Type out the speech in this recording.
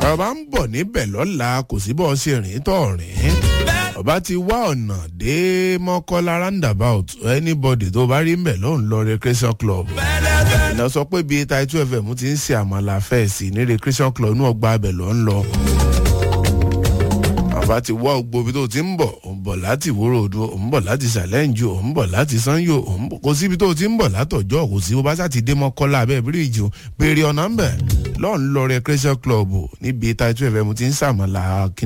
ọba ń bọ̀ níbẹ̀ lọ́la kò sí bọ́ ṣe rìn tọ̀ rìn ọba ti wá ọ̀nà dé mọ́kọ́lá roundabout anybody tó bá rí mbẹ̀ ló ń lọ recreation club ìná sọ pé bíi Title FM ti ń ṣe àmàlà fẹ́ẹ̀sì ní recreation club inú ọgbà abẹ ló ń lọ àfa ti wá gbogbo ibi tó ti ń bọ̀ ò ń bọ̀ láti ìwúrò odò ò ń bọ̀ láti ṣàlẹ́ǹjì ò ń bọ̀ láti sanyo ò ń bọ̀ kò síbi tó ti ń bọ̀ látọ̀jọ́ kò sí bó bá sá ti dé mọ́kọ́lá abẹ́ bíríìjì o béèrè ọ̀nà ń bẹ̀ lọ́ọ̀ ń lọ recreation club níbi Title FM ti ń ṣàmàlà kí